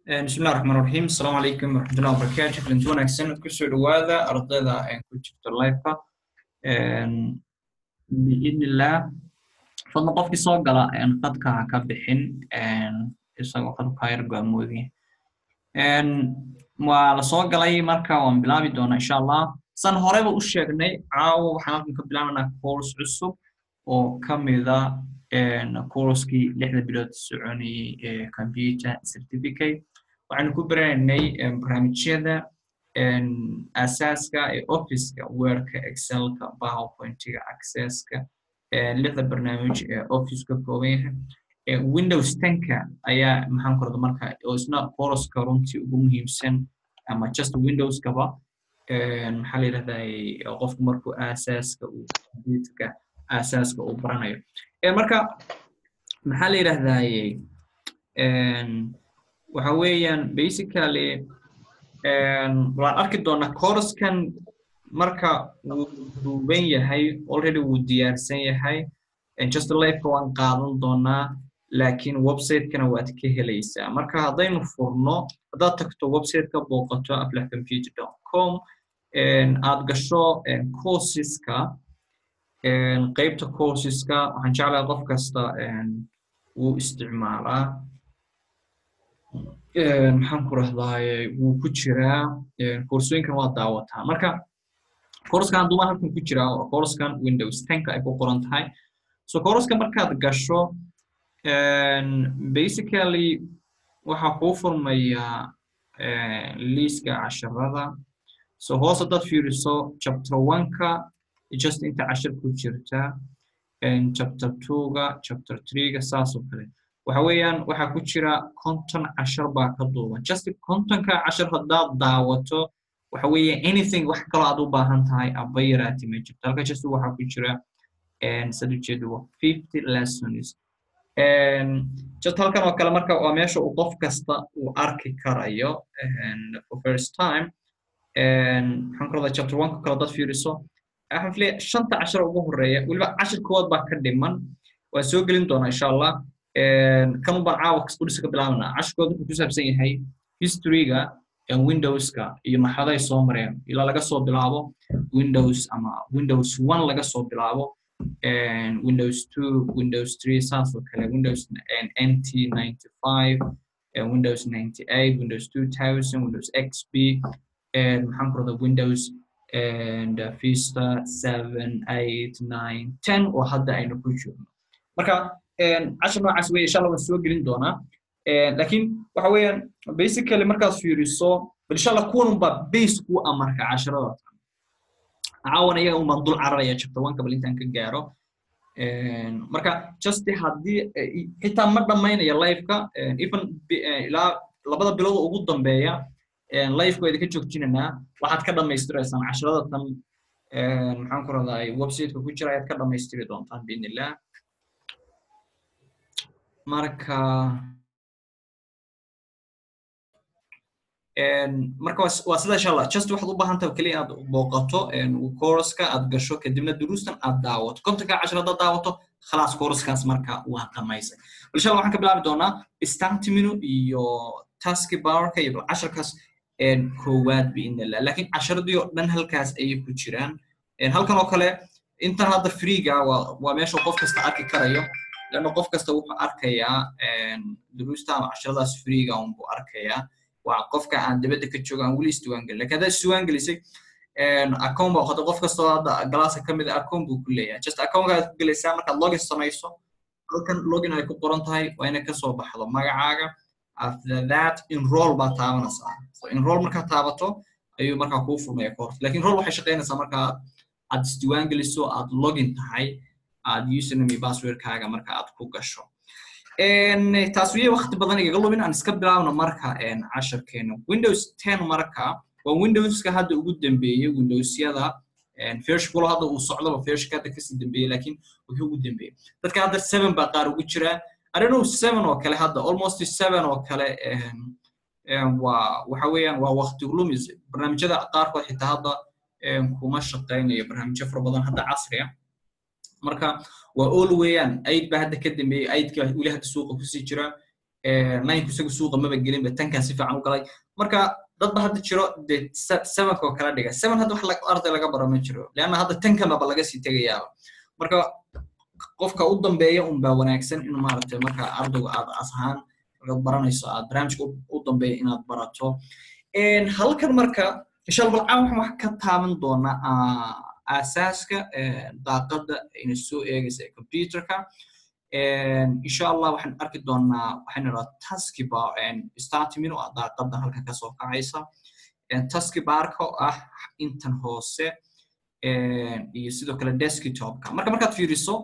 bismillahi raxmaan raxiim asalaamu calaykum waraxmatullahi wabarakaatu kulanti wanaagsan kusoo dhowaada ardayda ku jirto liveka biidnillah fadlan qofkii soo gala qadka ha ka bixin isagoo qadka yar go'amoodi waa la soo galay marka waan bilaabi doonaa insha allah san horeba u sheegnay caawo waxaan halkan ka bilaabanaa course cusub oo ka mida courskii lixda bilood soconayey ee computer certificate waxaanu ku baranaynay barnaamijyada asaaska ee officeka wordka excelka powerpointiga accesska lixda barnaamij ee office ka kooban yahay windows tenka ayaa maxaan korda marka oo isna courska runtii ugu muhiimsan ama just windowskaba maxaa la yidhahdaa qofku markuu asaaska uu computerka asaaska uu baranayo marka maxaa la yidhahdaaye waxa weeyaan basically waan arki doonaa coursekan marka wuu duuban yahay already wuu diyaarsan yahay just lifeka waan qaadan doonaa laakiin website-kana waad ka helaysaa marka haddaynu furno haddaad tagto website-ka booqato aflahcomputer com aad gasho courseska qaybta courseska waxaan jeclahay qof kasta wuu isticmaalaa maxaan ku rahdaaye wuu ku jiraa koorsooyinkan waa daawataa marka koorskan duuma halkan ku jiraa oo koorskan windows tenka ay ku qoran tahay so koorskan markaad gasho basically waxaa kuu furmayaa liiska casharada so hoos haddaad fiiriso chapter one-ka just inta cashar ku jirta chapter two-ga chapter three-ga saas oo kale waxa weeyaan waxaa ku jira conton cashar baa ka duuban just contonka cashar haddaad daawato waxa weeye anything wax kaloo aad u baahan tahay aba yaraati ma jirto halka just waxaa ku jira sad ujeedo waa fifty lessons just halkan oo kale marka waa meesha uu qof kasta uu arki karayo for first time maxaan ku radaa chapter one-ka kale haddaad fiiriso waxaan filaya shanta cashar ugu horeeya weliba cashar koowaad baa ka dhiman waan soo gelin doonaa insha allah kan baan caawa udhisa ka bilaabana cashirkooda wuxuu ku saabsan yahay historyga windowska iyo marxaladay soo mareen ilaa laga soo bilaabo windows ama windows one laga soo bilaabo windows two windows three saas oo kale windows nt ninety five windows ninety eight windows two thousand windows xp maxaan ku radaa windows and uh, vista seven eight nine ten oo hadda aynu ku jirno marka cashar noocaas wey insha allah waan soo gelin doonaa lakiin waxa weeyaan basically markaad fiiriso bal insha allah kuwan unbaa base ku ah marka casharada caawan iyaga unbaan dul cararaya chapter one ka bal intaan ka gaaro marka just haddii xitaa ma dhammaynaya liveka even ilaa labada bilood ugu dambeeya liveka idinka joojinanaa waxaad ka dhammaystiraysaan casharada tan maxaan ku radaa websiteka ku jira ayaad ka dhammaystiri doontaan biidnillah marka marka waa sida insha allah just waxaad u baahan tahay keliya inaad booqato courska aad gasho kadibna duruustan aad daawato kontonka cashar haddaad daawato khalaas courskaas marka waa dhamaysay bal insha allah waxaan ka bilaabi doonaa startiminu iyo taski powerka iyo bal casharkaas koowaad biidnillah laakiin casharadii oo dhan halkaas ayay ku jiraan halkan oo kale intan hadda freega waa meesha qof kasta arki karayo lana qof kasta wuxuu arkayaa duruusta ama casharadaas freega unbuu arkayaa waa qofka aan dibadda ka joogo aan weli isdiwaangelin lakin haddaad isdiwaangelisay account baa qoda qof kastoo hadda galaaska ka mid a account buu ku leeyahay just accountkaad ku gelaysaa markaad login samayso halkan login ay ku qoran tahay waa inay kasoo baxdo magacaaga after that enroll baa taabanaysaa so enroll markaad taabato ayuu markaa kuu furmaya course lakin enroll waxay shaqaynaysaa markaa aad isdiwaangeliso aad login tahay aad username passwordkaaga marka aad ku gasho taas wiye waqti badan igaga lumin aan iska bilaabno marka casharkeena windows ten marka waa windowska hadda ugu dambeeyey windowsyada firshkulo hadda uu socdaba firshka hadda kasii dambeeyey lakin wuxuu ugu dambeeyey dadka hadda seven baa qaar ugu jira adhanow seven oo kale hadda almost seven oo kale waa waxa weeyaan waa waqti lumis barnaamijyada qaarkood xitaa hadda kuma shaqaynayo barnaamijyo fara badan hadda casriya marka waa all weeyaan aid baa hadda ka dambeeyey aidka weli hadda suuqa kusii jira ninku isagu suuqa maba gelinba tankan si fiican u galay marka dadba hadda jiro de sevenka oo kala dhiga seven hadda wax arday laga baro ma jiro leanna hadda tankanbaba laga sii tegayaaba marka qofka u dambeeya un baa wanaagsan in maaragtay marka ardaygu aad as ahaan markaad baranayso aad barnaamijka u dambeeya inaad barato halkan marka insha allah balcaan waxaan wax ka taaban doonaa aasaaska daaqadda ina soo eegaysa ee computerka insha allah waxaan arki doonaa waxaan idhaha taskibar startimin oo daaqadda halkan kasoo kacaysa taskibarka oo ah intan hoose iyo sidoo kale desktopka marka markaad fiiriso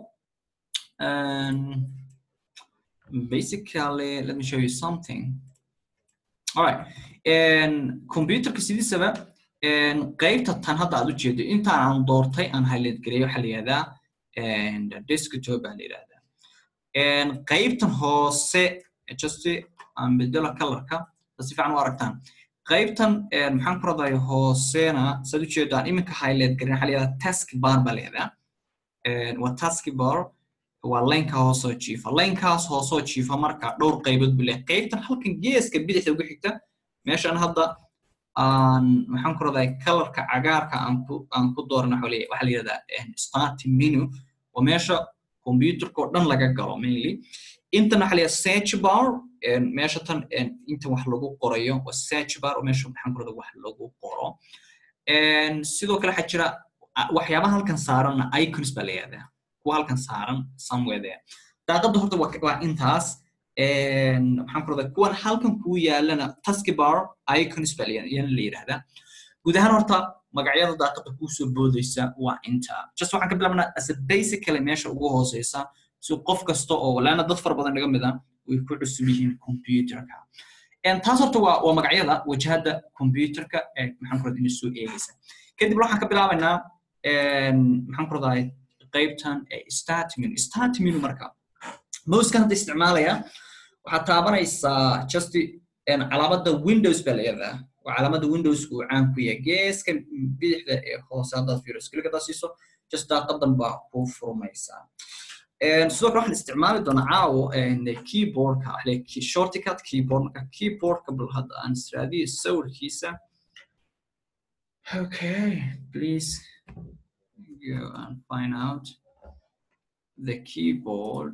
basically let me show you something all right computerka sidiisaba qaybta tan hadda aad u jeedo intaan aan doortay aan highlight gareeyo waxaa la yihahdaa desktop baa la yihahdaa qaybtan hoose just aan bedelo colorka si fiican u aragtaan qaybtan maxaan ku raday hoosena saad ujeedaan iminka highlight garin waxaa la yihahdaa task bar baa la yihahdaa waa task bar waa laynka hoosoo jiifa laynkaas hoosoo jiifa marka dhowr qaybood buu leeyahay qaybtan halkan geeska bidixda ugu xigta meeshan hadda aan maxaan ku raday colorka cagaarka aan ku aan ku dooran waxa leeyahay waxaa la yihahdaa starting menu waa meesha computerka oo dhan laga galo mainly intan waxaa la yihahdaa search bar meesha tan inta wax lagu qorayo waa search bar oo meesha maxaan ku raday wax lagu qoro sidoo kale waxaa jira waxyaabaha halkan saaranna icons baa la yihahdaa kuwa halkan saaran somewhere there daaqadda horta waa intaas maxaan ku radaa kuwan halkan kuu yaalana taskibar icons baa yana la yidhahdaa guud ahaan horta magacyada daaqadda kuu soo boodaysa waa inta just waxaan ka bilaabnaa as a basically meesha ugu hooseysa si qof kasta oo laana dad fara badan naga mida way ku cusub yihiin computerka taas horta waa waa magacyada wajahada computerka ee maxaan ku radaa ina soo eegaysa kadib waxaan ka bilaabaynaa maxaan ku radaa qaybtan start menu start menu marka mouskan hadda isticmaalaya waxaad taabanaysaa just calaamada windows baa layahdaa waa calaamada windows uu caan ku yahay geeska bidixda ee hoose haddaad fiiriso klik haddaad siiso just daaqadan baa kuu furmaysaa sidoo kale waxaan isticmaali doonaa caawo keyboardka shortcut keyboard marka keyboardka bal hadda aan israadiyo sawirkiisa okay please go and find out the keyboard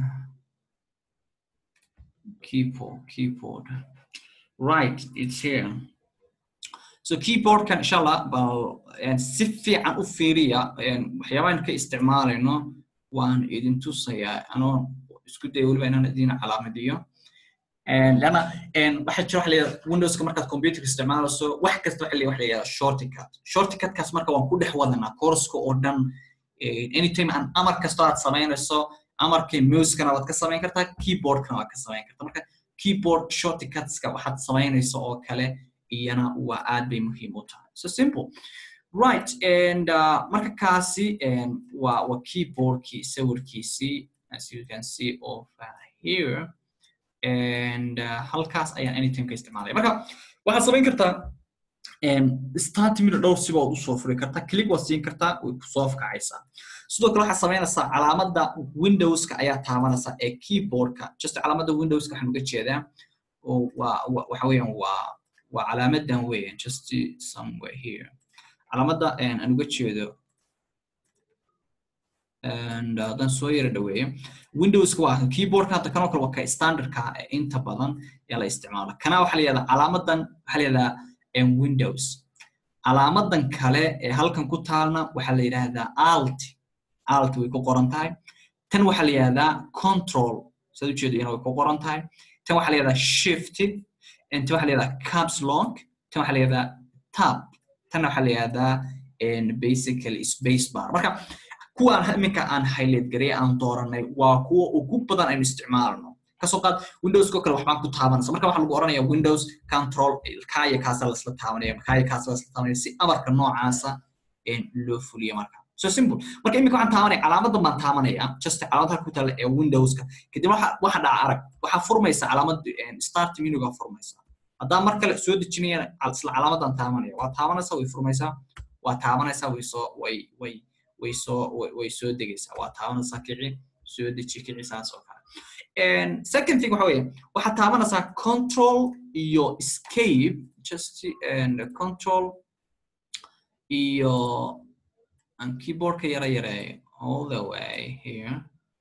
keyboard keyboard right it's here so keyboardkan insha allah bal si fiican u fiiriya waxyaabahan ka isticmaalayno waan idin tusayaa anoo isku daya weliba inaan idin calaamadiyo lana waxaa jira waxa layihahda windowska markaad computerka isticmaalayso wax kasta waxa layihahda waxa layihahda shortcut shortcutkaas marka waan ku dhex wadanaa courska oo dhan anytime aan amar kasto aad samaynayso amarkay mousekana waad ka samayn kartaa keyboardkana waad ka samayn kartaa marka keyboard shortcutska waxaad samaynayso oo kale iyana waa aad bay muhiim u tahay so simple right and uh, marka kaasi waa waa keyboardkii sawirkiisii as you can see over here and uh, halkaas ayaan anytime ka isticmaalaya marka waxaad samayn kartaa start minu dhowr siba ood usoo furi kartaa click waad siin kartaa way kusoo kacaysaa sidoo kale waxaad samaynaysaa calaamada windowska ayaa taabanaysaa ee keyboardka just calaamada windowska waxaan uga jeedaa oo waa waxa weeyaan waa waa calaamadan weeyaan just somewhere here calaamada aan uga jeedo and haddaan soo yara dhaweeyo windowska waa keyboardka hadda kanoo kale waa ka standardka ee inta badan ee la isticmaalo kana waxaa la yihahdaa calaamadan waxaa la yihahdaa windows calaamadan kale ee halkan ku taalna waxaa la yidhaahdaa alt alt way ku qoran tahay tan waxaa la yihahdaa control saad ujeedo iyana way ku qoran tahay tan waxaa la yihahdaa shift tan waxaa la yihahdaa caps lock tan waxaa la yihahdaa tab tan waxaa la yihahdaa basically space bar marka kuwaan iminka aan highlight gareey aan dooranay waa kuwa ugu badan aynu isticmaalno kasoo qaad windowsko kale waxbaan ku taabanaysa marka waxaa lagu oranaya windows control kaya kaasa lasla taabanaya kaya kaasa lasla taabanaya si amarka noocaasa loo fuliyo marka so simple marka iminka waxaan taabanaya calaamadan baan taabanaya just calaamad halka ku taala ee windowska kadib waxa waxa dhaca arag waxaa furmaysa calaamad start menuga furmaysa haddaa mar kale soo dejinayana isla calaamadan taabanaya waa taabanaysa way furmaysaa waa taabanaysaa way soo way way way soo way soo degaysaa waa taabanaysaa kici soo deji kici saas oo kale second thing waxa weeye waxaad taabanaysaa control iyo escape just and control iyo aan keyboardka yara yareeyo all the way here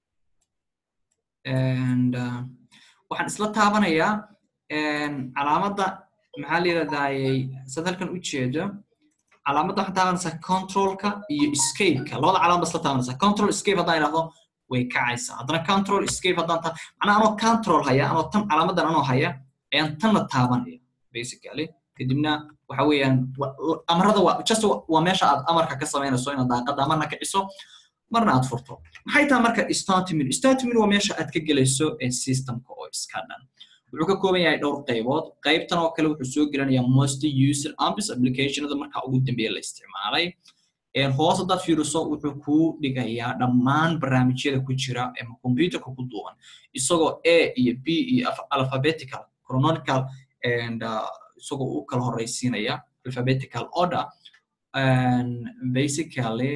and uh, waxaan isla taabanayaa calaamadda maxaa la yidhahdayay sad halkan u jeedo calaamadda waxaan taabanaysaa controlka iyo escapeka labada calaamad isla taabanaysaa control escape haddaan idhahdo way kacaysaa haddana control escape haddaan taa macnaa anoo control haya anoo tan calaamaddan anoo haya ayaan tanna taabanaya basically kadibna waxa weeyaan amarada waa just waa meesha aad amarka ka samaynayso inaad daaqadda marna kiciso marna aad furto maxay tahay marka start menu start menu waa meesha aad ka gelayso systemka oo iska dhan wuxuu ka kooban yahay dhowr qaybood qaybtan oo kale wuxuu soo gelinayaa most user apps applicationada marka ugu dambeeya la isticmaalay hoos haddaad fiiriso wuxuu kuu dhigayaa dhammaan barnaamijyada ku jira ama computerka ku duuban isagoo a iyo b iyo alphabetical chronological and isagoo u kala horeysiinaya alphabetical order and basically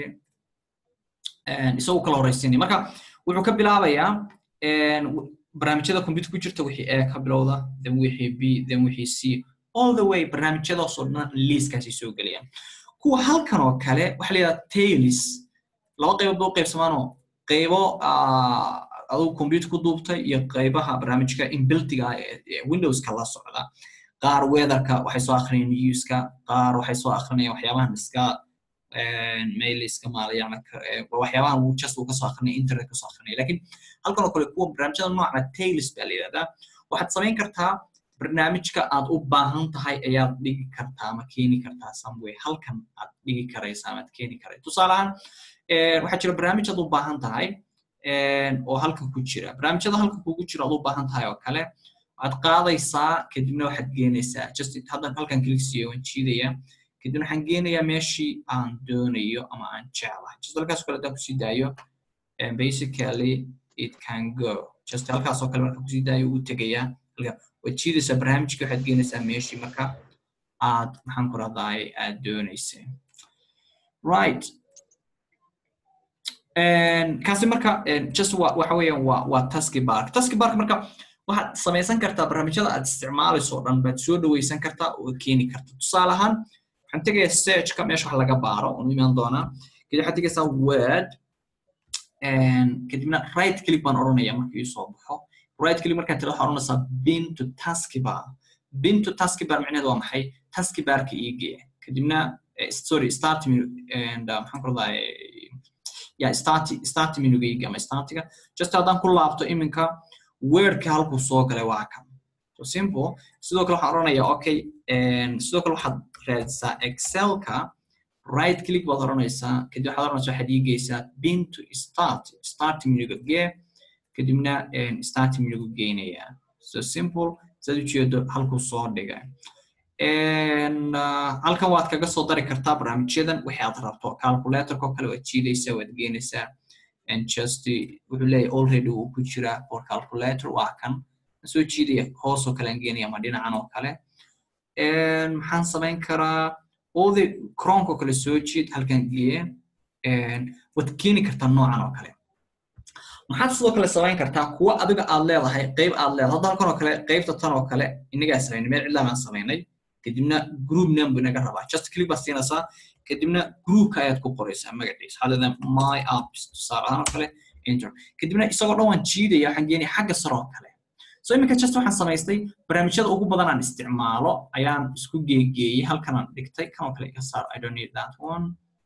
isagoo kala horeysiinaya marka wuxuu ka bilaabayaa barnaamijyada computer ku jirta wixii a ka bilowda then wixii b then wixii c all the way barnaamijyadaasoo dhan liiskaasi soo gelayaan kuwa halkan oo kale waxa la yidhaha tailis laba qaybood ba u qaybsamaanoo qaybo adugu computer ku duubtay iyo qaybaha barnaamijka inbiltiga ee windowska la socda qaar weatherka waxay soo akrinayaan newska qaar waxay soo akrinayaan waxyaabahan iska mailiska maalayacna waxyaabahan uu just uu kasoo akrinaya internet kasoo akrinaya lakin halkan oo kale kuwa barnaamijyada noocna tailis baa la yidhahdaa waxaad samayn kartaa barnaamijka aad u baahan tahay ayaad dhigi kartaa ama keeni kartaa someway halkan aad dhigi karaysa ama aad keeni karay tusaale ahaan waxaa jira barnaamij aad u baahan tahay oo halkan ku jira barnaamijyada halkan kugu jira aad u baahan tahay oo kale waad qaadaysaa kadibna waxaad geenaysaa just haddan halkan kligsiyo waan jiidaya kadibna waxaan geenayaa meeshii aan doonayo ama aan jeclahay just halkaas kale haddaan kusii daayo basically it can go just halkaas oo kale marka kusii daayo uu tegayaa waad jiidaysaa barnaamijka waxaad geenaysaa meeshii marka aad maxaan ku rahdaay aad doonaysay right kaasi marka just waxa weeyaan waa waa taski bark taski bark marka waxaad samaysan kartaa barnaamijyada aad isticmaalayso o dhan baad soo dhawaysan kartaa oo keeni karta tusaale ahaan waxaan tegayaa searchka meesha wax laga baaro oonu imaan doonaa kadib waxaad tegaysaa word kadibna right click baan odhanaya markii soo baxo right click markaan tira waxaa odhanaysaa bin to taskibar bin to taskibar micnaheedu waa maxay taskibarka ii geeya kadibna sorry start menu and maxaan ku radaa ya start start menuga ii ama startiga just haddaan ku laabto iminka wordka halkuu soo galay waa kan so simple sidoo kale waxaan odhanayaa okay sidoo kale waxaad raadisaa excelka right click baad odhanaysaa kadib waxaad odhanaysaa waxaad ii geysaa bin to start start menuga gee kadibna start menugu geynayaa so simple saad ujeedo halkuu soo dhigay halkan waad kaga soo dari kartaa barnaamijyadan wixii aad rabto calculatorko kale waad jiidaysaa waad geynaysaa and just wuxuu leeyahay already uu ku jiraa for calculator waa kan soo jiidaya hoosoo kale aan geenaya ama dhinacan oo kale maxaan samayn karaa odi cronko kale soo jiid halkan geeye waad keeni kartaa noocan oo kale maxaad sidoo kale samayn kartaa kuwa adiga aad leedahay qayb aad leedahay hadda halkan oo kale qaybta tan oo kale inagaa samaynay meel cidlaa baan samaynay kadibna group name buu inaga rabaa just click baad siinaysaa kadibna groupka ayaad ku qoraysaa magaciisa waxaad leedahay my apps tusaale ahaan oo kale enter kadibna isagoo dhan waan jiidaya waxaan geenaya xagga sare oo kale so iminka just waxaan samaystay barnaamijyada ugu badan aan isticmaalo ayaan isku geegeeyey halkan aan dhigtay kan oo kale iga saar i don't need that one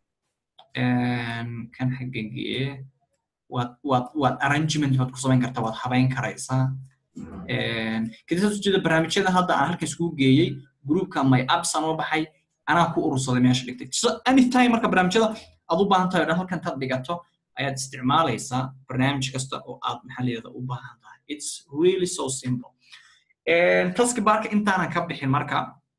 kan xagga geeye waad waad waad arrangement baad ku samayn kartaa waad habayn karaysaa kadib saas ujeeda barnaamijyada hadda aan halkan iskugu geeyey groupka my apps aan u baxay anaa ku urursaday meesha dhigtay so anytime marka barnaamijyada aad u baahan tahay o dhan halkan taad dhigato ayaad isticmaalaysaa barnaamij kasta oo aad maxaa layihahda u baahan tahay it's really so simple taski barka intaanan ka bixin marka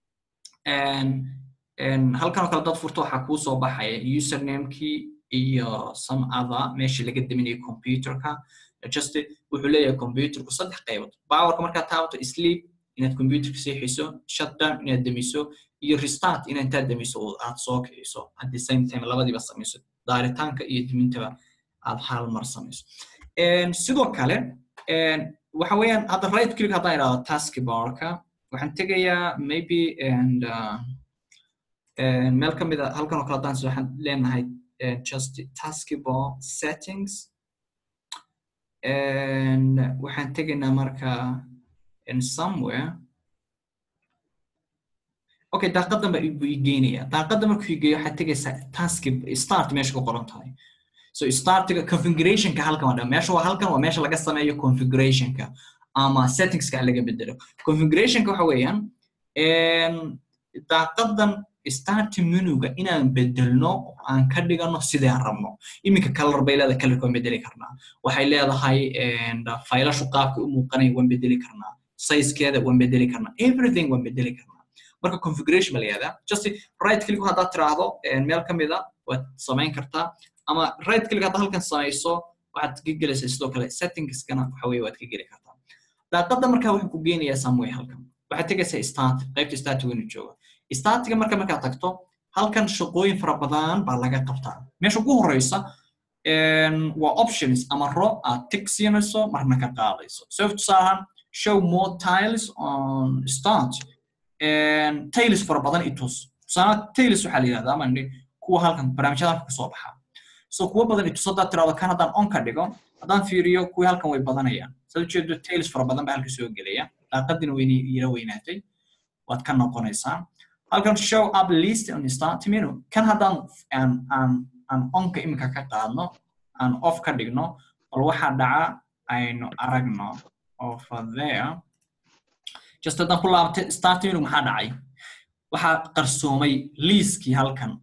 halkan oo kale dad furto waxaa kuu soo baxaya usernamekii iyo some other meeshii laga daminayo computerka just wuxuu leeyahay computerku saddex qaybood powerka markaad taabato sleep inaad computerka seexiso shutdown inaad demiso iyo restart inaad intaad demiso oo aad soo kiciso at the same time labadiiba samayso daaritaanka iyo demintaba aad hal mar samayso sidoo kale waxa weeyaan hadda right click haddaan idhahdo taskbarka waxaan tegayaa maybe and uh, meel ka mid a halkan oo kale haddaan so waxaan leenahay just taskbar settings and waxaan tegaynaa marka in somewhere okay daaqadan baa buu igeynaya daaqada markuu igeeyo waxaad tegaysaa task start meesha ku qoran tahay so startiga configurationka halkan waa meesha waa halkan waa meesha laga sameeyo configurationka ama settingska laga bedelo configurationka waxa weeyaan daaqadan start menuga inaan bedelno aan ka dhigano sidaan rabno iminka color bay leedahay colorka waan bedeli karnaa waxay leedahay faylashu qaabka u muuqanaya waan bedeli karnaa sizekeeda waan bedeli karnaa everything waan bedeli karnaa marka configuration baa la yihahdaa just right click haddaad tiraahdo meel ka mida waad samayn kartaa ama right click haddaad halkan samayso waxaad ka gelaysaa sidoo kale settingskana waxa weye waad ka geli kartaa daaqada markaa wuxuu ku geenayaa someway halkan waxaad tegaysaa start qaybta start weynu jooga startiga marka markaad tagto halkan shaqooyin fara badan baa laga qabtaa meesha ugu horeysa waa options ama ro aad tig siinayso marna ka qaadayso so tusaahan show more tiles on start tails fara badan itus tusaale tails waxaa la yidhahdaa mani kuwa halkan barnaamijyada halka kasoo baxa so kuwa badan itus haddaad tirahdo kan haddaan on ka dhigo haddaan fiiriyo kuwii halkan way badanayaan saad ujeedo tails fara badan baa halka soo gelaya daaqadina wayna yara weynaatay waad ka noqonaysaa halkan show up list on start menu kan haddaan aan aan aan onka iminka ka qaadno aan off ka dhigno bal waxaa dhaca aynu aragno over there just haddaan ku laabtay start menu maxaa dhacay waxaa qarsoomay liiskii halkan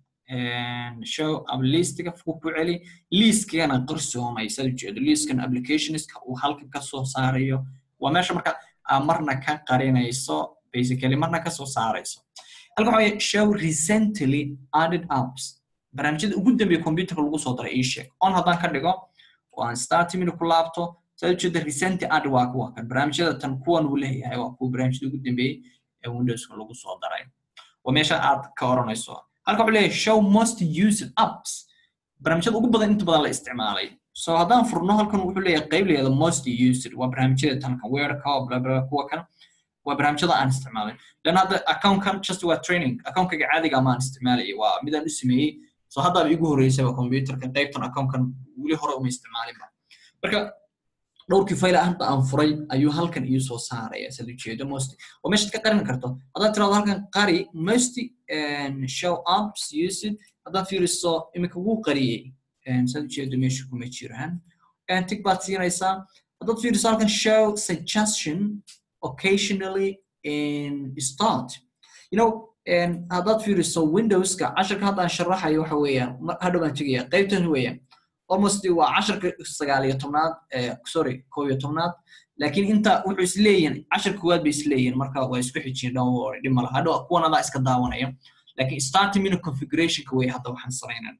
show up listiga ku celi liiskigana qarsoomay saad ujeedo liiskan applicationska uu halkan kasoo saarayo waa meesha marka marna ka qarinayso basically marna kasoo saarayso halkan waxa show recently added apps barnaamijyada ugu dambeeya computerka lagu soo daray ii sheeg on haddaan ka dhigo oo aan start menu ku laabto saad ujeeda recent add waa kuwa kan barnaamijyada tan kuwan uu leeyahay waa kuwa barnaamijyada ugu dambeeyey ee windowska lagu soo daray waa meesha aad ka oranayso halka wuxuu leeyahay show most used apps barnaamijyada ugu badan inta badan la isticmaalay so haddaan furno halkan wuxuu leeyahay qayb leeyahay most used waa barnaamijyada tan kan weerka blabla kuwa kan waa barnaamijyada aan isticmaalay lan hadda accountkan just waa training accountkayga caadiga ma aan isticmaalay waa midaan u sameeyey so haddaaba igu horeysaba computerkan qaybtan accountkan weli hore uma isticmaalinba marka dhowrkii fayla hadda aan furay ayuu halkan ii soo saaraya sad ujeedo most oo meeshaad ka qarin karto haddaad tirahdo halkan qari most show ups used haddaad fiiriso iminka wuu qariyey sad ujeedo meesha kuma jiraan tig baad siinaysaa haddaad fiiriso halkan show suggestion occasionally in start you know haddaad fiiriso windowska casharka haddaan sharaxayo waxa weeyaan hadhow baan tegaya qaybtan weeyaan almost waa casharka sagaal iyo tobnaad sorry koob iyo tobnaad laakiin inta wuxuu isleeyihin casharka koowaad bay isleeyihin marka waa isku xijiyeen don't worry dhib mala hadhow kuwan adaa iska daawanaya laakiin starting menu configurationka wey hadda waxaan samaynan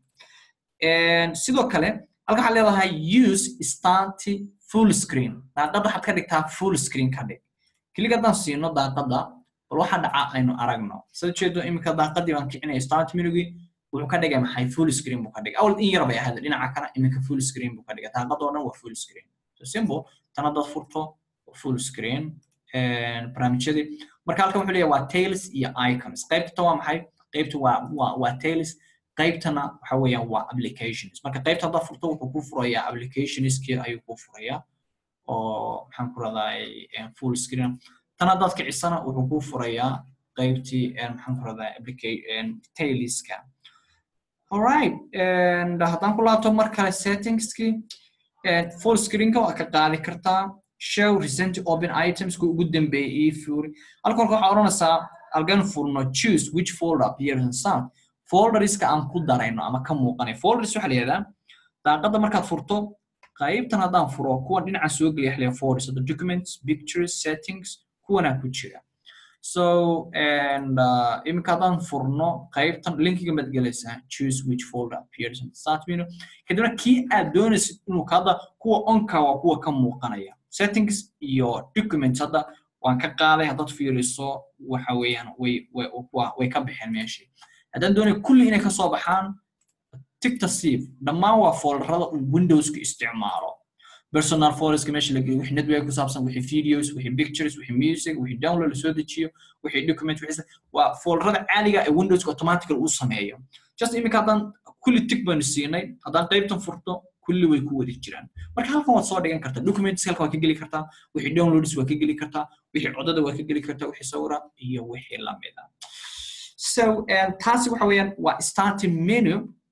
sidoo kale halka waxaad leedahay use start full screen daaqadda waxaad ka dhigtaa full screen ka dhig kelig haddaan siino daaqadda bal waxa dhaca aynu aragno sad ujeedo iminka daaqadii baan kicinaya start menugii wuxuu ka dhigay maxay full screen buu ka dhigay awal in yar bay ahayd dhinaca kale iminka full screen buu ka dhigay daaqada oo dhan waa full screen so simple tan haddaad furto full screen barnaamijyadii marka halkan wuxuu leeyahay waa tails iyo icons qaybta waa maxay qaybta waa waa waa tails qaybtana waxa weeyaan waa applications marka qaybta haddaad furto wuxuu ku furayaa applicationskii ayuu ku furayaa oo maxaan ku raday full screen tan haddaad kicisana wuxuu ku furayaa qaybtii maxaan ku radaa tailiska alright and haddaan ku laabto mar kale settingskii full screenka waa ka qaadi kartaa show recent open items ku ugu dambeeyay ii fuuri halka horka waxaa odhanaysaa algan furno choose which folder appears in sound folderska aan ku darayno ama ka muuqanay folders waxaa la yihahdaa daaqadda markaad furto qaybtan haddaan furo kuwan dhinacan soo geliya xiliya folders the documents pictures settings kuwanaa ku jira so and uh, iminka haddaan furno qaybtan linkiga maad gelaysaa choose which folder appears in the start menu kadibna kii aad doonaysid inuu hadda kuwa onka waa kuwa ka muuqanaya settings iyo documents hadda waan ka qaaday haddaad fiiriso waxa weeyaan way way way ka baxeen meeshii haddaan doonay kulli inay ka soo baxaan tigta sieve dhammaan waa folderada uu windowska isticmaalo personal photoska meesha la geliyo wixii network ku saabsan wixii videos wixii pictures wixii music wixii download lasoo dejiyo wixii document wixii waa folderada caadiga ee windowska automatically uu sameeyo just iminka haddaan kulli tig baynu siinay haddaan qaybtan furto kulli way ku wadi jiraan marka halkan waad soo dhigan kartaa documents halkan waad ka geli kartaa wixii downloads waad ka geli kartaa wixii codada waad ka geli kartaa wixii sawira iyo wixii lamid ah so uh, taasi waxa weeyaan waa starting menu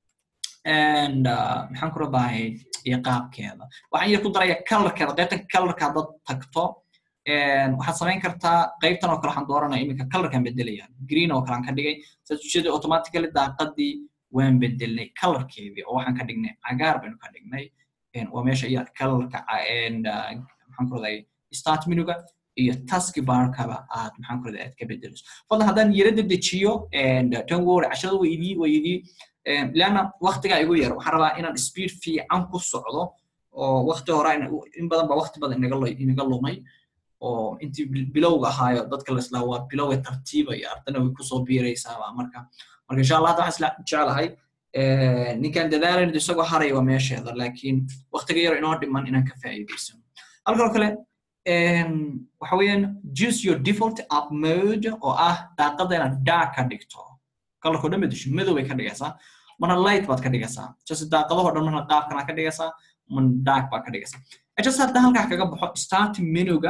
and uh, maxaan ku rabahay iyo qaabkeeda waxaan yar ku daraya colorkeeda qaybtan colorka haddaad tagto waxaad samayn kartaa qaybtan oo kale waxaan dooranaya iminka colorkan bedelaya green oo kale aan ka dhigay saas ujeeda automatically daaqadii waan bedelnay colorkeedii oo waxaan ka dhignay cagaar baynu ka dhignay waa meesha iyo colorka maxaan ku raday start menuga iyo taski barkaba aad maxaan ku raday aad ka bedelayso fadlan haddaan yarada dejiyo don't worry casharada way idii way idii leanna waktigaa igu yar waxaan rabaa inaan speed fiican ku socdo oo wakti hore in badan ba wakti badan inaga lumay oo intii bilowga ahaayo dadka laslaa waa bilowga tartiibaya ardana way kusoo biiraysaaba marka marka insha allah hadda waxaan isla jeclahay ninkaan dadaalan isagoo haraya waa meesheeda laakiin waktiga yar inoo dhiman inaan ka faa'iidaysano halkan oo kale waxa weeyaan choose your default up mode oo ah daaqada inaad dark ka dhigto kalarkoo dhan bedesho madow bay ka dhigaysaa marna light baad ka dhigaysaa just daaqadahoo dhan marna qaabkana ka dhigaysaa marna dark baad ka dhigaysaa just hadda halkaa kaga baxo start menuga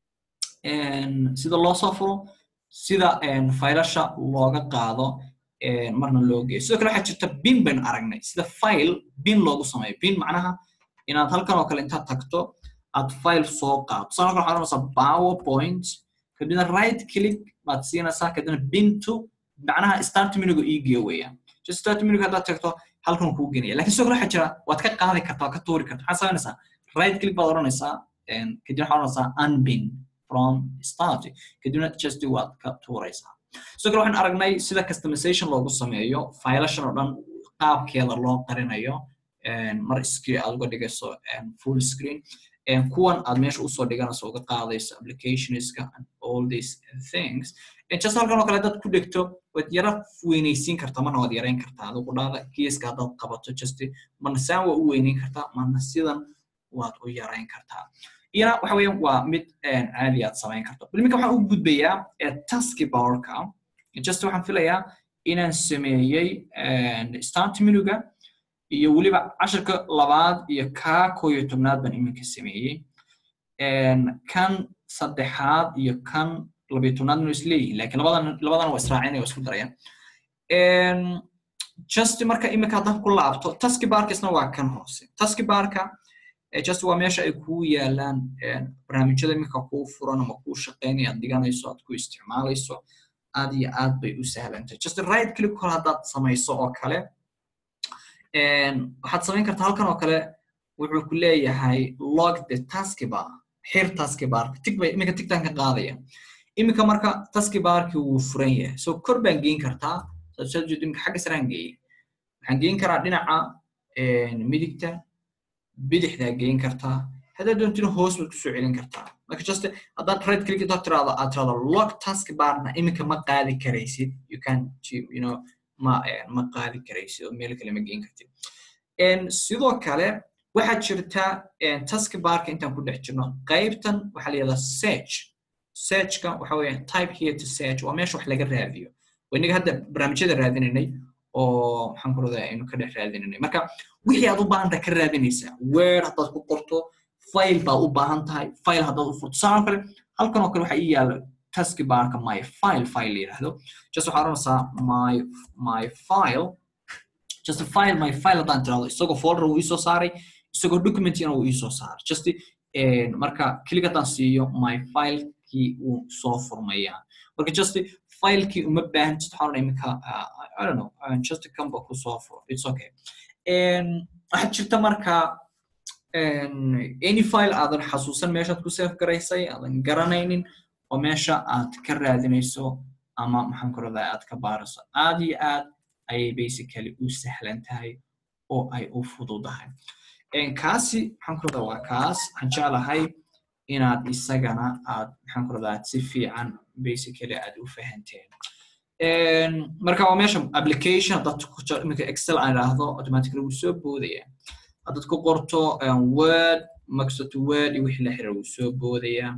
sida loo soo furo sida faylasha looga qaado marna loo geeyo sidoo kale waxaa jirta bin baynu aragnay sida file bin loogu sameeyo bin macnaha inaad halkan oo kale intaad tagto aad file soo qaado tusaale kale waxaad oranaysaa powerpoint kadibna right click baad siinaysaa kadibna bin to macnaha start menuga ii geeyo weeyaan just start menuga haddaad tagto halkan kuu genaya lakin sidoo kale waxaa jira waad ka qaadi kartaa waad ka tuuri kartaa maxaad samaynaysaa right click baad oranaysaa kadibna waxaad oranaysaa unbin from start kadibna just waad ka tuuraysaa sidoo kale waxaan aragnay sida customization loogu sameeyo filashan oo dhan qaabkeeda loo qarinayo mar screen aad uga dhigayso full screen kuwan aad meesha usoo dhiganayso uga qaadayso applicationska and all these things just halkan oo kale dad ku dhegto waad yara weynaysiin kartaa marna waad yarayn kartaa adigu dhaada geeska haddaad qabato just marna saan waa u weynayn kartaa marna sidan waad u yarayn kartaa iyana waxa weeyaan waa mid caadi aad samayn karto bal iminka waxaan u gudbayaa taski barka just waxaan filayaa inaan sameeyey start menuga iyo weliba casharka labaad iyo kaa koo iyo tobnaad baan iminka sameeyey kan saddexaad iyo kan labiyo tobnaad nu isleeyihin lakin labadan labadana waa israacinaya waa isku darayaan just marka iminka haddaan ku laabto taski barkisna waa kan hoose taski barka just waa meesha ay kuu yaalaan barnaamijyada iminka kuu furan ama kuu shaqeynaya aad dhiganayso aad ku isticmaalayso aad iyo aad bay u sahlantahay just right click kor haddaad samayso oo kale waxaad samayn kartaa halkan oo kale wuxuu ku leeyahay log the taskibar xir taskibarka tig bay iminka tigtaan ka qaadaya iminka marka taskibarki wuu furan yahay so kor baan geyn kartaa sajeed iminka xagga saraan geeyey waxaan geyn karaa dhinaca midigta bidixdaa geyn kartaa haddaad doontina hoos baad kusoo celin kartaa marka just haddaad right click intaad tiraado aad tirado log task barna iminka ma qaadi karaysid you can you know ma ma qaadi karaysid oo meel kale ma geyn kartid sidoo kale waxaa jirta task barka intaan ku dhex jirno qaybtan waxaa la yidhahdaa search searchka waxa weeye type here to search waa meesha wax laga raadiyo inaga hadda barnaamijyada raadinaynay oo maxaan ku radaa aynu ka dhex raadinaynay marka wixii aad u baahanta ka raadinaysaa word haddaad ku qorto file baad u baahan tahay file haddaad u furto sidoo kale halkan oo kale waxaa ii yaala taski barka my file file la yidhaahdo just waxaa oranaysaa my my file just file my file haddaan tirahdo isagoo folder wuu iisoo saaray isagoo documentina wuu iisoo saaray just marka click haddaan siiyo my filekii wuu soo furmayaa marka just filekii uma baahan just waxaa oranaya iminka I don't know just kamba ku soo furo it's okay waxaa jirta marka any file aadan xasuusan meeshaad ku save garaysay aadan garanaynin oo meesha aad ka raadinayso ama maxaan ku radaa aad ka baarayso aad iyo aad ayay basically u sahlan tahay oo ay u fududahay kaasi maxaan ku radaa waa kaas waxaan jeclahay inaad isagana aad maxaan ku radaa si fiican basically aad u fahanteen marka waa meesha application haddaad iminka excel aan idhaahdo automatically wuu soo boodaya haddaad ku qorto word microsoft word iyo wixii la xiriira wuu soo boodayaa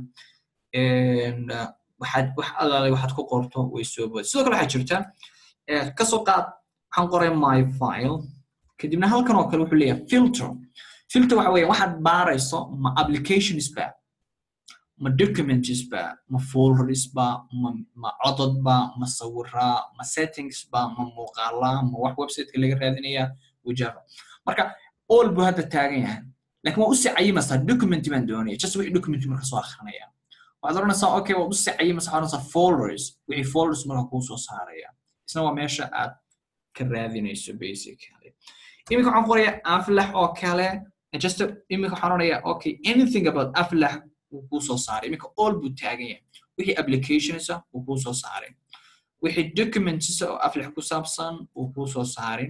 waxaad wax alaale waxaad ku qorto way soo boodaya sidoo kale waxaa jirta kasoo qaad waxaan qoray my file kadibna halkan oo kale wuxuu leeyahay filter filter waxa weeye waxaad baarayso ma applications ba ma documents ba ma folders ba ma ma codod ba ma sawira ma settings ba ma muuqaala ma wax websiteka laga raadinaya wajaba marka all buu hadda taagan yahay laakiin waa usii cayimaysaa document baan doonaya just wixii document marka soo akrinaya waxaad oranaysaa okay waa usii cayimaysaa waxaad oranaysaa folders wixii folders marka kuu soo saaraya isna waa meesha aad ka raadinayso basically iminka waxaan qoraya aflax oo kale just iminka waxaan oranayaa okay anything about aflax wuu kuu soo saaray iminka all buu taagan yahay wixii applications ah wuu kuu soo saaray wixii documents oo aflax ku saabsan wuu kuu soo saaray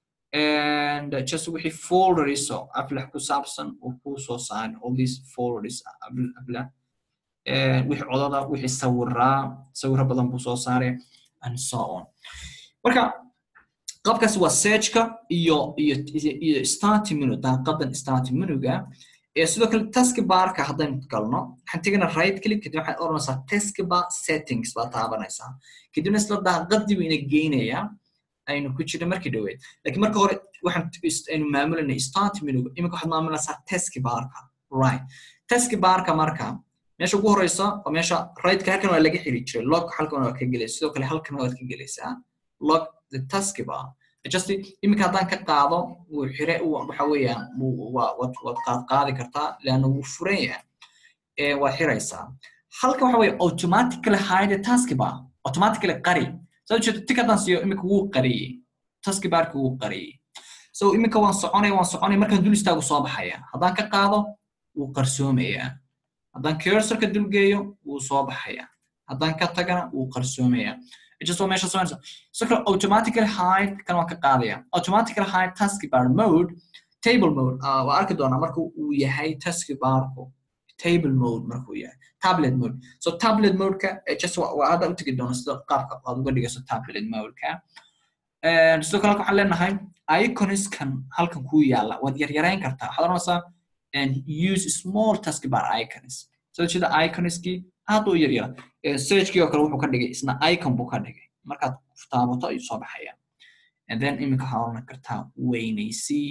and just wixii folders oo aflax ku saabsan wuu kuu soo saaray all these folders aflax wixii codada wixii sawiraa sawiro badan buu soo saaray and so on marka qaabkaas waa searchka iyo iyo iyo starting menu daaqadan starting menuga ee sidoo kale taskbarka haddaynu galno waxaan tegana right click kadib waxaad oranaysaa taskbar settings baa taabanaysaa kadibna isla daaqadii buu ina geynayaa aynu ku jirna markii dhoweed laakiin marka hore waxaan aynu maamulanay starting menuga iminka waxaad maamulaysaa taskbarka right taskbarka marka meesha ugu horeysa waa meesha rightka halkan waa laga xiri jiray log halkan waa ka gelaysa sidoo kale halkan waad ka gelaysaa log the taskbar just iminka haddaan ka qaado wuu xire waxa weeyaan waad qaad qaadi kartaa leanna wuu furan yahay waad xiraysaa halkan waxa weeye automatically hide taskbar automatically qari saa ujeedo tik haddaan siiyo iminka wuu qariyey taskbarki wuu qariyey so iminka waan soconaya waan soconaya markaan dul istaagu soo baxaya haddaan ka qaado wuu qarsoomayaa haddaan cursorka dulgeeyo wuu soo baxaya haddaan ka tagana wuu qarsoomayaa just waa meesha soconaysa sidoo kale automatically hide kan waan ka qaadaya automatically hide taskbar mode table mode waa arki doonaa marka uu yahay taskbarku table mode markuu yahay tablet mode so tablet modeka just waa hadda u tegi doona sida qaabka aad uga dhigayso tablet modeka sidoo kale waxaan leenahay iconskan halkan kuu yaala waad yaryarayn kartaa waxaad oranaysaa and use small taskbar icons soo jeeda iconskii aad u yaryara searchkii oo kale wuxuu ka dhigay isna icon buu ka dhigay markaad taabato ayuu soo baxaya and then iminka waxaa oran kartaa weynaysii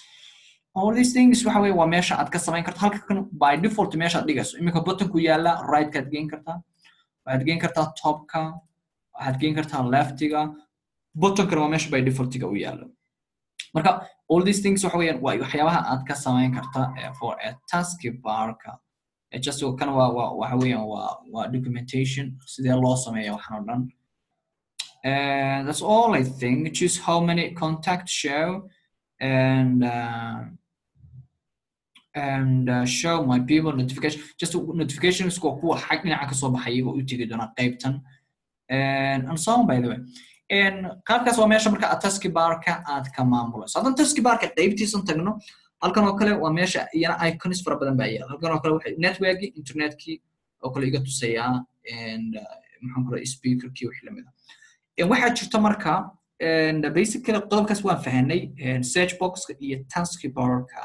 all these things waxa weye waa meesha aad ka samayn karto halka kan by default meesha aad dhigayso iminka buttonku yaala rightkaad geen kartaa waxaad geen kartaa topka waxaad geen kartaa leftiga buttonkana waa meesha by defaultiga u yaalo marka all these things waxa weeyaan waa waxyaabaha aad ka samayn karta for a task barka just kan waa waa waxa weeyaan waa waa documentation sidee loo sameeya waxaan oo dhan and that's all I think choose how many contacts show and uh, and uh, show my people notification just notifications kuwa kuwa xag dhinaca kasoo baxay iyagoo u tegi doona qaybtan and and so on by the way qaabkaas waa meesha marka aad taski barka aad ka maamulayso haddaan taski barka qaybtiisan tagno halkan oo kale waa meesha iyana icons fara badan baa yaala halkan oo kale waxay networkii internetkii oo kale iga tusayaa and maxaan ku rahay speakerkii wixii lamid ah waxaa jirta marka basically qodobkaas waan fahanay search boxka iyo taski barka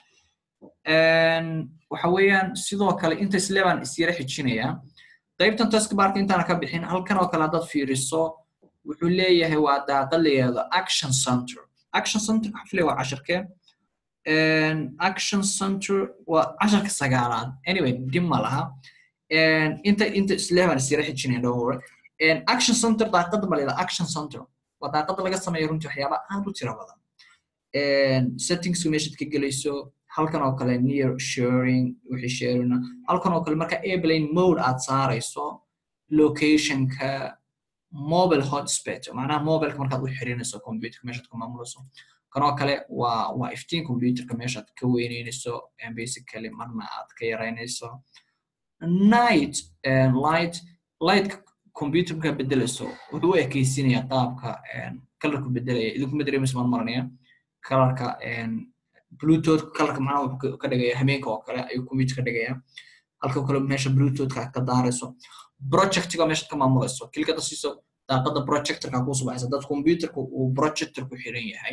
waxa weeyaan sidoo kale inta isle baan isyara xijinayaa qaybtan taski barka intaana ka bixin halkan oo kale haddaad fiiriso wuxuu leeyahay waa daaqad la yidhahdo action center action center xafle waa casharkee action center waa casharka sagaalaad anyway dib ma laha inta inta isleeban isyara xijinayn dhowr action center daaqada ma leedaha action center waa daaqada laga sameeyo runtii waxyaaba aad u tira badan settingsku meeshaad ka gelayso halkan oo kale near sharing wixii sharing halkan oo kale marka airplane mode aad saarayso locationka mobile hotspot macnaha mobileka markaad u xirinayso computerka meeshaad ku maamulayso kanoo kale waa waa iftiin computerka meeshaad ka weyneynayso basically marna aad ka yaraynayso night light lightka computer markaa bedelayso wuxuu u ekeysinaya qaabka kalarku bedelaya idinkuma dareemayso maan maranaya kalarka bluetooth kalarka macnaha wuxuu ka dhigaya hameenka oo kale ayuu computer ka dhigaya halka kale meesha bluetoothka ka daarayso projectiga meeshaad ka maamulayso kilikada siiso daaqada projectorka kuu subaxaysa dad computerka uu projector ku xiran yahay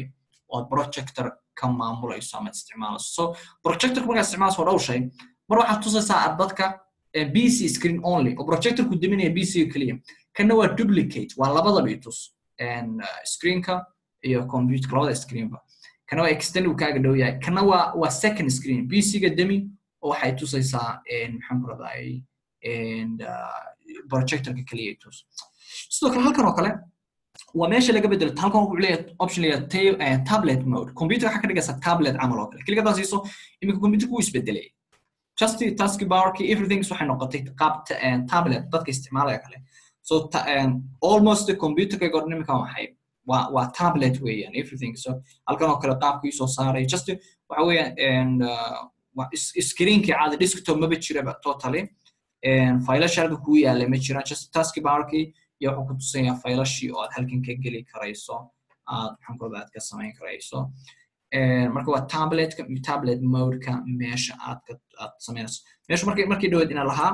oo aad projector ka maamulayso ama isticmaalayso so projectorka markaad isticmaalayso waa dhowr shay mar waxaad tusaysaa dadka bc screen only oo projectorku deminaya bc keliya kana waa duplicate waa labadaba itus screenka iyo computer labada screenba kana waa extend uu kaaga dhow yahay kana waa waa second screen bc-ga demi oo waxay tusaysaa maxaan ku raday projectorka keliya itus sidoo kale halkan oo kale waa meesha laga bedelo halkan wuxuu leeyahay option leeyahay tablet mode computer waxaa ka dhigaysa tablet camal oo kale keliga haddaan siiso iminka computerku wuu isbedelay just task barki everything waxay noqotay qaab tablet dadka isticmaalaya kale so almost computerka gor iminka waxay waa waa tablet weeyaan everything so halkan oo kale qaabkii soo saaray just waxa weeyaan screenkii caadi desktop maba jiraba totally faylasha halka kuu yaala ma jiraan just task barki iyo wuxuu ku tusinayaa faylashii oo aad halkan ka geli karayso aad maxankooda aad ka samayn karayso marka waa tabletka tablet modeka meesha aad ka aad samaynayso meesha markay markii dhaweed ina lahaa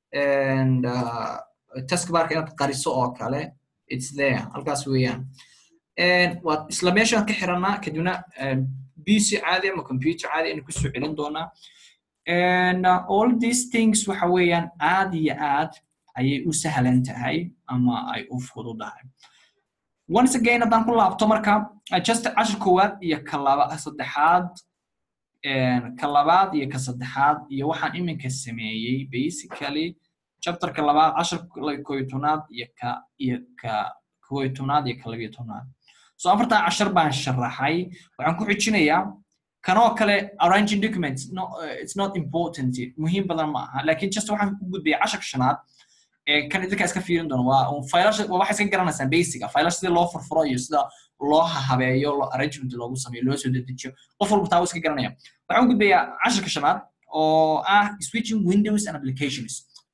taskbarka inaad qariso oo kale it's there halkaas weeyaan waad isla meeshaan ka xiranaa kadibna bc caadi ama computer caadi aynu kusoo celin doonaa and uh, all these things waxa weeyaan aad iyo aad ayay u sahlan tahay ama ay u fududahay once again haddaan ku laabto marka just cashir koowaad iyo ka laba saddexaad ka labaad iyo ka saddexaad iyo waxaan iminka sameeyey basically chapterka labaad cashir kooyo tobnaad iyo ka iyo ka kooyo tobnaad iyo ka labiyo tobnaad so afartaa cashar baan sharaxay waxaan ku xijinayaa kanoo kale arranging documents no, uh, it's not important muhiim badan ma aha lakin just waxaan ku gudbaya casharka shanaad kan idinka iska fiirin doono waa faylasha waa waxay iska garanaysaan basica faylasha sida loo furfuro iyo sida loo habeeyo loo arrangement loogu sameeyo loo soo dedejiyo qof walba taa iska garanaya waxaan u gudbayaa casharka shanaad oo ah switching windows and applications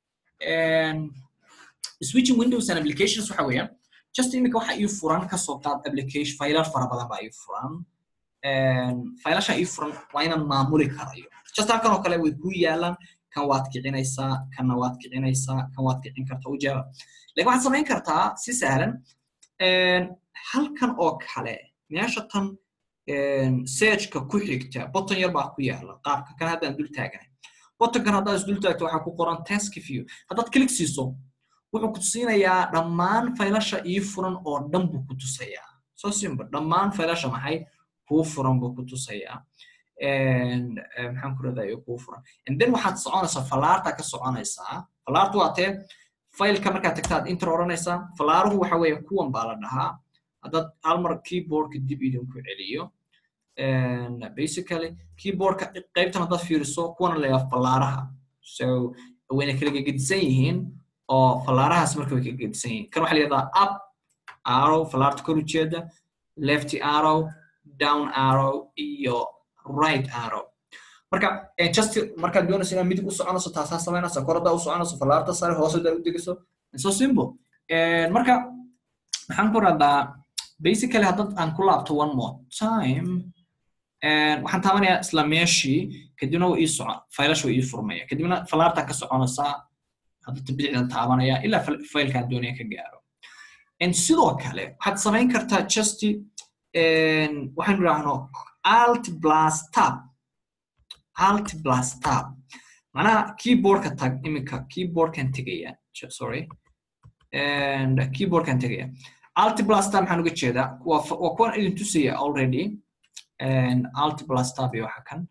switching windows and applications waxa weeyaan just imika waxa ii furan kasoo qaad application faylal fara badan baa ii furan faylasha ii furan waa inaan maamuli karayo just halkan oo kale way ku yaalaan kan waad kicinaysaa kanna waad kicinaysaa kan waad kicin kartaa ujaaba lakin waxaad samayn kartaa si sahlan halkan oo kale meesha tan searchka ku xigta botton yar baa ku yaala qaabka kan haddaan dul taaganay bottonkan haddaad isdul taagto waxaa ku qoran task view haddaad click siiso wuxuu ku tusinayaa dhammaan faylasha ii furan oo dhan buu ku tusayaa so simple dhammaan faylasha maxay kuu furan buu ku tusayaa maxaan ku radaa kuu furan and then waxaad soconaysaa falaarta ka soconaysaa falaartu waa tee failka markaad tagtaad inter oranaysaa falaaruhu waxa weeye kuwan baa la dhahaa haddaad hal mar keyboardka dib idinku celiyo basically keyboardka qaybtan haddaad fiiriso kuwana la yahaa falaaraha so wayna kala gegedisan yihiin oo falaarahaas marka way kala gegedisan yihiin kan waxaa la yihahdaa up arrow falaarta kor ujeeda left arrow down arrow iyo right arrow marka just markaad doonayso inaad midig u soconayso taasaa samaynaysa kor haddaa u soconayso falaarta sare hoos haddaa u degiso so simple marka maxaan ku radaa basically haddad aan ku laabto one more time waxaan taabanayaa isla meeshii kadibna waa ii socon faylash waa ii furmaya kadibna falaartaa ka soconaysaa haddata bidixdan taabanaya ilaa faylkaan doonaya ka gaaro sidoo kale waxaad samayn kartaa just waxaan idhaahno alt plus tab alt plus tab macnaha keyboardka tag iminka keyboardkan tegaya sorry and keyboardkan tegaya alt plus tab maxaan uga jeedaa waa waa kuwan idin tusaya already and alt plus tab iyo waxa kan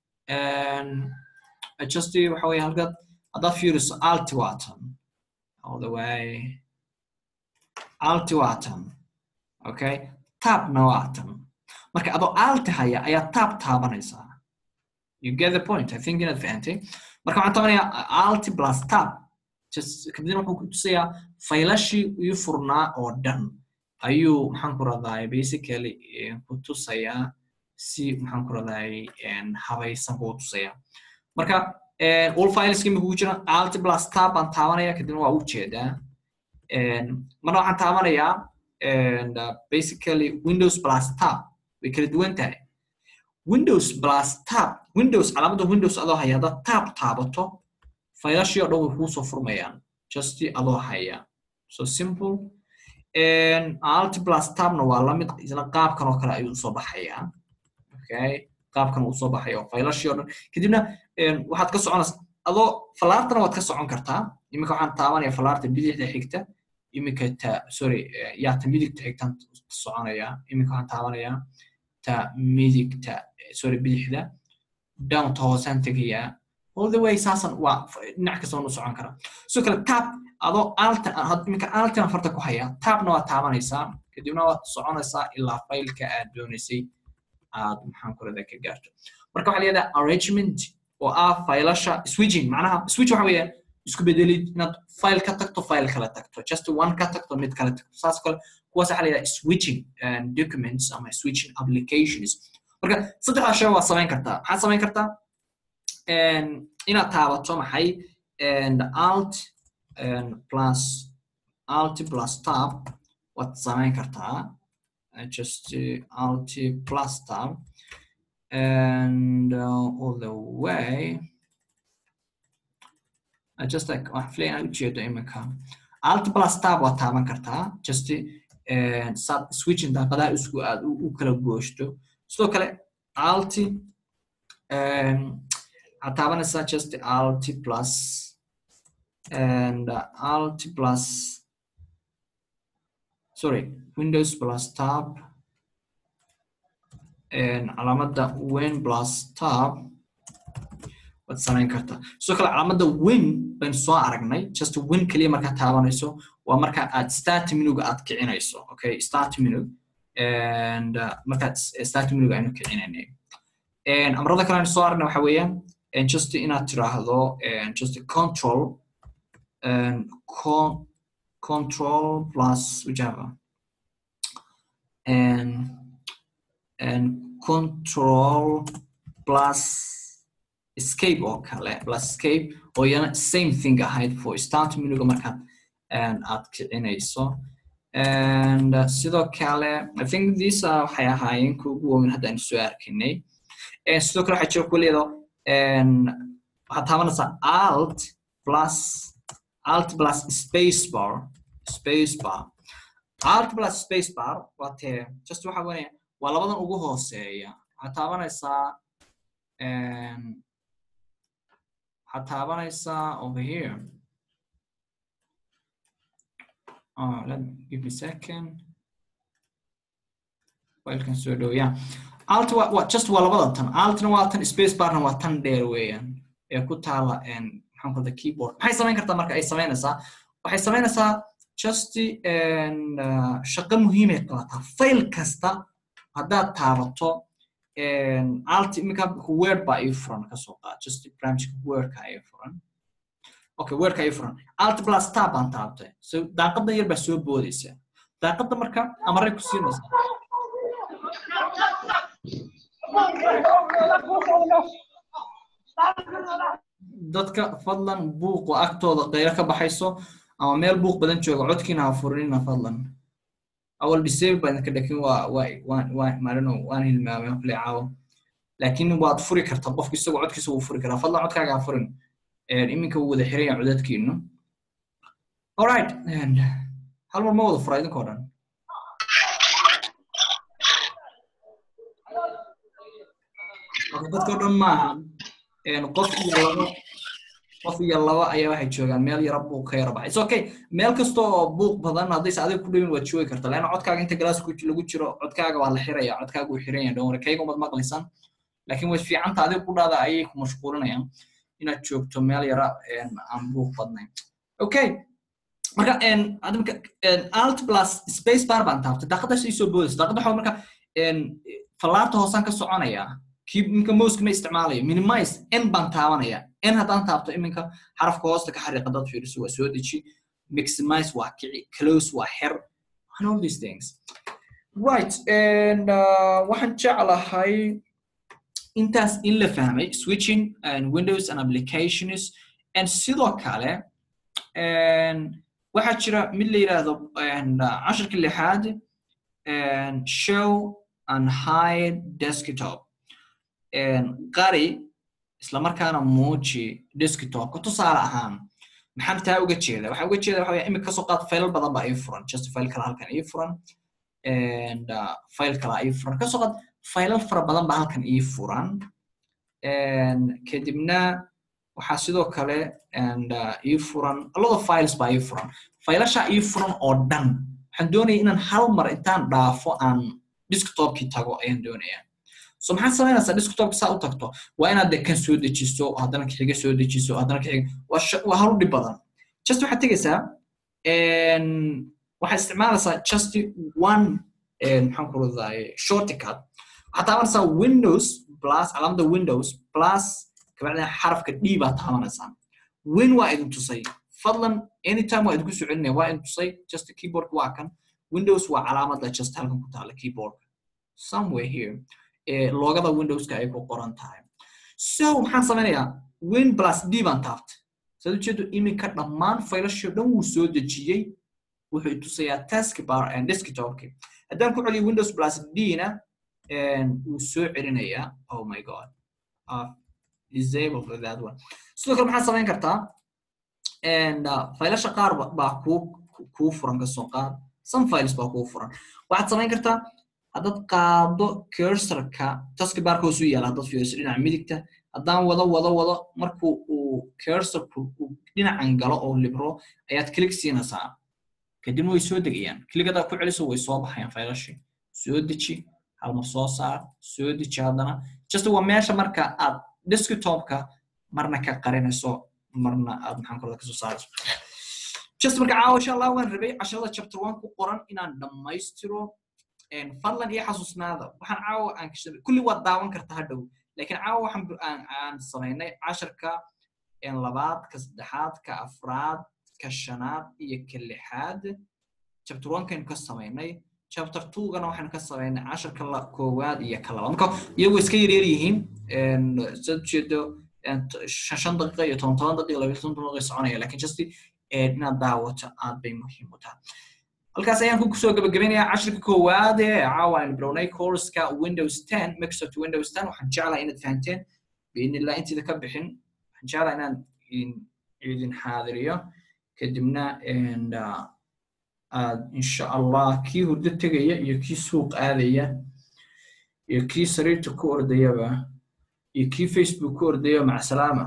and just waxa weeye halkaad haddaad fiiriso alt watan all the way alt watan okay tabna watan marka adoo alt haya ayaa tab taabanaysaa you get the point i think inaad fahantay marka waxaan taabanayaa alt plus tab just kadibna wuxuu ku tusayaa faylashii ii furnaa oo dhan ayuu maxaan ku radaaye basically ku tusayaa si maxaan ku radaaye habaysan buu tusayaa marka all fileska imika ku jira alt plus tab baan taabanaya kadibna waa u jeedaa marna waxaan taabanayaa basically windows plus tab way kala duwan tahay windows plus tab windows calaamadda windows adoo haya haddaad tab taabato faylashii oo dhan way kuu soo furmayaan just adoo haya so simple alt plus tabna waa lamid isla qaabkan oo kale ayuu usoo baxayaa okay qaabkan uu usoo baxaya oo faylashii oo dhan kadibna waxaad ka soconaysa adoo falaartana waad ka socon kartaa iminka waxaan taabanaya falaarta bidixda xigta iminka ta sorry yaa ta midigta xigtaan soconaya iminka waxaan taabanayaa ta midigta sorry bidixda downta hoosaan tegayaa all the way saasan waa dhinac kasta waan u socon karaa sidoo kale tab adoo alta iminka altan farta ku hayaa tabna waad taabanaysaa kadibna waad soconaysaa ilaa faylka aad doonaysay aad maxaan kurada ka gaarto marka waxaa layihahdaa arrangement oo ah faylasha switching macnaha switch waxa weeyaan isku bedelid inaad file ka tagto file kala tagto just one ka tagto mid kala tagto saas kale kuwaas waxaa layihahdaa switching documents ama switching applications marka saddexdaa shay waad samayn kartaa maxaad samayn kartaa inaad taabato maxay alt plus alt plus tab waad samayn kartaa just uh, alt plus tab and uh, all the way I just like waxaan ujeedo iminka alt plus tab waad taaban kartaa just saad switching daaqadaha isku aad u kala gooshto sidoo kale alt waxaad taabanaysaa just alt plus and uh, alt plus sorry windows plus tab calaamadda win plus tab waad samayn kartaa sidoo kale calaamadda win baynu soo aragnay just win keliya markaad taabanayso waa marka aad start menuga aad kicinayso okay start menu and uh, markaad start menuga aynu kicinaynay amrada kale aynu soo aragnay waxa weeyaan just inaad tiraahdo just control and con control plus whichever and and control plus escape oo kale plus escape oo iyana same thing ahayd for start menuga markaad aad kicinayso and uh, sidoo kale i think these are waxay ahaayeen kuwa ugu waaweyn hadda aynu soo arkinay sidoo kale waxaa jira kuwa leedo waxaad taabanaysaa alt plus alt plus space bar space bar alt plus space bar waa tee just waxa weeye waa labadan ugu hooseeya waxaad taabanaysaa waxaad taabanaysaa over here oh, let me give me a second filekan soo dhow yeah alt wa, wa just waa labada tan altna waa tan space barna waa tan dheer weeyaan ee ku taala maxaan kulda keyboard maxay samayn kartaa marka ay samaynaysaa waxay samaynaysaa just shaqo muhiimay qabataa file kasta haddaad taabato alt iminka word baa ii furan kasoo qaad just barnaamijka wordka ii furan okay wordka ii furan alt plus tab baan taabtay so daaqadan yar baa soo boodaysa daaqada marka amaray ku siinaysaa dadka fadlan buuqo agtooda qaylo ka baxayso ama meel buuq badan jooga codkiina ha furinina fadlan awal disable baa idinka dhakin waa waa maalino waan hilmaamay hafle caawo laakiin waad furi kartaa qofka isagoo codkiisa wuu furi karaa fadlan codkaaga ha furin iminka wuu wada xiran yahay codadkiinu alright hal mar ma wada fura idinkoo dhan dadkao dhan maaha qof iyo laba qof iyo laba ayaa waxay joogaan meel yara buuq ka yara baxay it's okay meel kasta oo buuq badan haddayse adiga ku dhawin waad joogi kartaa leanna codkaaga inta galaas lagu jiro codkaaga waa la xiraya codkaaga wuu xiran yahay dhowr kayga umad maqlaysan laakiin way fiicanta adiga ku dhaada ayay ku mashquulinayaan inaad joogto meel yara aan buuq badnayn okay marka adimka alt plus space bar baan taabtay daaqadaas ii soo boodaysa daaqada waxaa marka fallaarta hoosaan ka soconaya iminka moska ma isticmaalayo minimize n baan taabanaya n haddaan taabto iminka xarafka hoosta ka xariiqa dad fiiriso waa soo deji maximize waa kici close waa xer and all these things right and uh, waxaan jeclahay intaas in la fahmay switching and windows and applications and sidoo kale waxaa jira mid la yidhaahdo casharka lixaad show and hide desktop qari islamarkaana muuji desktopka tusaale ahaan maxaan taa uga jeeda waxaa uga jeeda waxa imika kasoo qaad faylal badan baa ii furan just file kala halkan ii furan and uh, file kala ii furan kasoo qaad faylal fara badan baa halkan ii furan kadibna waxaa sidoo kale and uh, ii furan a lot of files baa ii furan faylashaa ii furan oo dhan waxaan doonaya inaan hal mar intaan dhaafo aan desktopkii tago ayaan doonaya so maxaad samaynaysaa desktopka saa u tagto waa inaad de kan soo dejiso haddana kaxiga soo dejiso haddana kaxiga waa halu dhib badan just waxaad tegaysaa waxaad isticmaalaysaa just one maxaan ku radaay shortcut waxaad taabanaysaa windows plus calaamada windows plus kabacdina xarafka d baad taabanaysaa win waa idin tusay fadlan anytime waa idinku soo celinaya waa idin tusay just keyboard waa kan windows waa calaamada just halkan ku taala keyboard somewhere here loogada windowska ay ku qoran tahay so maxaan samaynayaa win plus d baan taabtay saad ujeedo iminka dhammaan faylashii dhan wuu soo dejiyey wuxuu tusayaa task bar and desktopki haddaan ku celiyo windows plus d na wuu soo celinayaa oh my god uh, disable for that one sidoo kale maxaad samayn kartaa and uh, faylasha qaar baa kuu kuu furan kasoo qaad some files baa kuu furan waxaad samayn kartaa haddaad qaado cursorka taskbarka hoosu yaala haddaad fiiriso dhinaca midigta haddaan wado wado wado markuu uu cursorku uu dhinacan galo oo libro ayaad click siinaysaa kadibna way soo degayaan click haddaad ku celiso way soo baxayaan faylashii soo deji halmar soo saar soo deji haddana just waa meesha marka aad desktopka marna ka qarinayso marna aad maxaan korda kasoo saarayso just marka caawa insha allah waan rabay casharada chapter one ku qoran inaan dhammaystiro fadlan iyo xasuusnaada waxaan caawa aan kashabay kulli waad daawan kartaa hadhow laakiin caawa waxaan aan aan samaynay casharka labaad ka saddexaad ka afraad ka shanaad iyo ka lixaad chapter one kaynu ka samaynay chapter two gana waxaynu ka samaynay casharka la koowaad iyo ka labaad marka iyagu iska yaryar yihiin sad ujeedo shan shan daqiiqa iyo toban toban daqiiqa labiyo toban daqiiqa soconaya lakin just inaad daawato aad bay muhiim u tahay halkaas ayaan ku soo gabagabeynayaa cashirka koowaad ee caawa aynu bilownay courska windows ten microsoft windows ten waxaan jeclaa inaad fahanteen biidnillah intiida ka bixin waxaan jeclaa inaan idin xaadiriyo kadibna aad insha allah kii hurdo tegaya iyo kii suuq aadaya iyo kii sariirta ku ordayaba iyo kii facebook ku ordaya macsalaama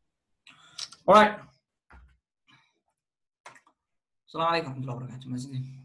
All right. السلام عليكم ورحمة الله وبركاته.